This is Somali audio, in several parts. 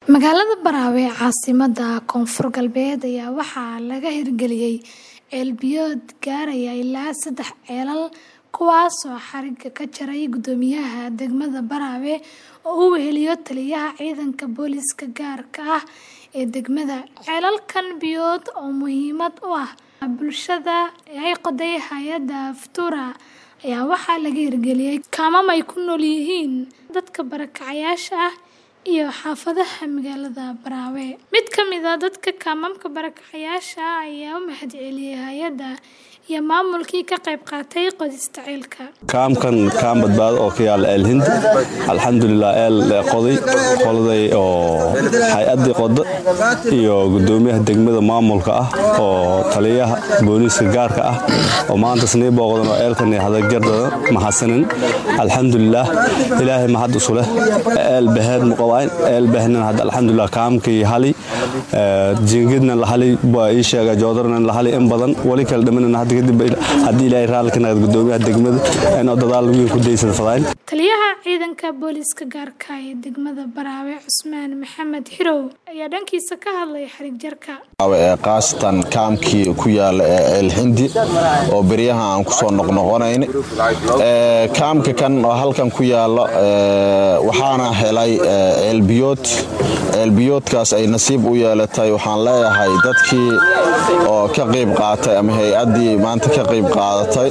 Magaalada Baraawe ee caasimadda Koonfur Galbeed ayaa waxaa laga hirgeliyay ceel biyood gaaraya ilaa saddex ceelal kuwaasoo xarigga ka jaray guddoomiyaha degmada Baraawe oo uu weheliyo taliyaha ciidanka booliiska gaarka ah ee degmada. Ceelalkan biyood oo muhiimad u ah bulshada ay qoday hay'adda Futura ayaa waxaa laga hirgeliyay kaamam ay ku nool yihiin dadka barakacayaasha ah iyo xaafadaha magaalada Baraawe. Mid ka mid ah dadka kaamamka barakacayaasha ah ayaa u mahadceliyay hay'adda iyo maamulkii ka qayb qaatay qodista ceelka. kaamkan kaam badbaado oo ka yaala eel hindi alxamdulilah eel qoday qoladay oo hay-addii qoda iyo guddoomiyaha degmada maamulka ah oo taliyaha booliiska gaarka ah oo maanta snii booqdan oo eelkan hadagardada mahadsanin alxamdulilah ilaahay mahad isu leh eel baheed muqabayn eel bahnan hadda alxamdulilah kaamkii hali jiingidna la hali baa ii sheega joodarna la hali in badan wali kala dhimanana hadda kadib haddii ilaahay raalli ka naqad guddoomiyaha degmada inuu dadaal weyn ku daysada fadayn Taliyaha ciidanka booliiska gaarka ah ee degmada Baraawe Cusmaan Maxamed Hirow ayaa dhankiisa ka hadlay xarig jarka. ee qaasatan kaamkii ku yaala ee ceel hindi oo beryaha aan ku soo noqnoqonayn Ee, kaamka kan oo halkan ku yaala ee, waxaana helay ee, ceelbiyood ceelbiyoodkaas ay nasiib u yeelatay waxaan leeyahay dadkii oo ka qayb qaatay ama hay-addii maanta ka qayb qaadatay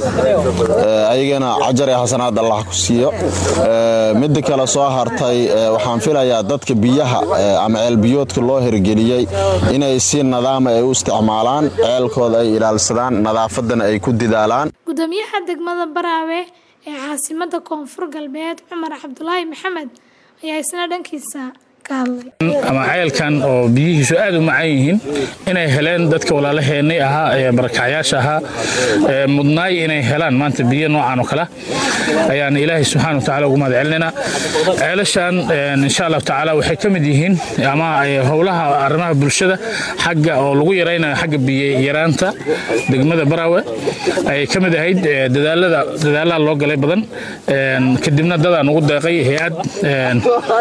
ee, ayagana cajar ee xasanaad allah ku siiyo Ee, midda kale soo hartay ee, waxaan filayaa dadka biyaha ee, ama ceelbiyoodka loo hirgeliyey inay si nadaama ay u isticmaalaan ceelkooda ay ilaalsadaan nadaafadana ay ku didaalaan Guddoomiyaha degmada Baraawe ee caasimadda Koonfur Galbeed Cumar Cabdulaahi Maxamed ayaa isna dhankiisa ka hadlay. ama ceelkan oo biyihiisu aad u macaan yihiin inay heleen dadka walaalaheenay ahaa ee barakacyaasha ahaa ee mudnaay inay helaan maanta biyo noocan oo kale ayaan ilaahay subxaana wa tacaala ugu mahad celinaynaa ceelashan een, insha allahu tacaala waxay ka mid yihiin ama ee, howlaha arrimaha bulshada xagga oo lagu yaraynayo xagga biyo yaraanta degmada baraawe ayay ka mid ahayd ee, dadaalada dadaalaha loo galay badan een, kadibna dadaan ugu deeqay hay-ad een,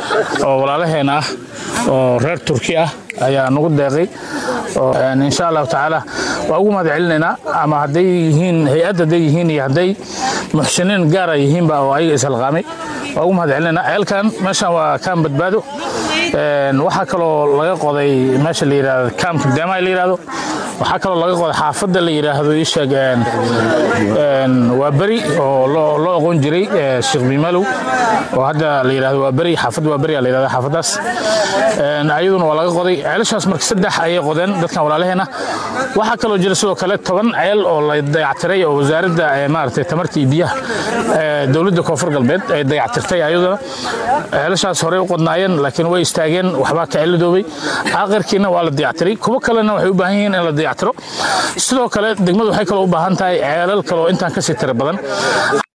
oo walaalaheen ah oo reer turki ah ayaa nagu deeqay oo een, insha allahu tacaala waa ugu mahad celinaynaa ama hadday yihiin hay-ad hadday yihiin iyo hadday muxsiniin gaara yihiinba oo ayaga ishalqaamay waa ugu mahad celinaynaa ceelkan meeshan waa kaam badbaado Een, waxaa kaloo laga qoday meesha la yidhahdo kaamka deemaha la yidhahdo waxaa kaloo laga qoday xaafadda la yidhaahdo ii sheeg een, een, waa beri oo loo loo aqoon jiray ee, sheekh bimalow oo hadda la yidhahdo waa beri xaafadda waa beri la yidhahdo xaafaddaas Een, ayaduna waa laga qoday ceelashaas marka saddex ayay qodeen dadkan walaalaheena waxaa kaloo jira sidoo kale toban ceel oo la dayactiray oo wasaaradda ee, maaragtay tamarta iyo biyaha ee, dowladda koonfur galbeed ay dayactirtay ayaduna ceelashaas horey u qodnaayeen laakiin way istaageen waxbaa ka celidoobay aakhirkiina waa la dayactiray kuwo kalena waxay u baahan yihiin in la dayactiro sidoo kale degmadu waxay kaloo u baahan tahay ceelal kale oo intaan kasii tiro badan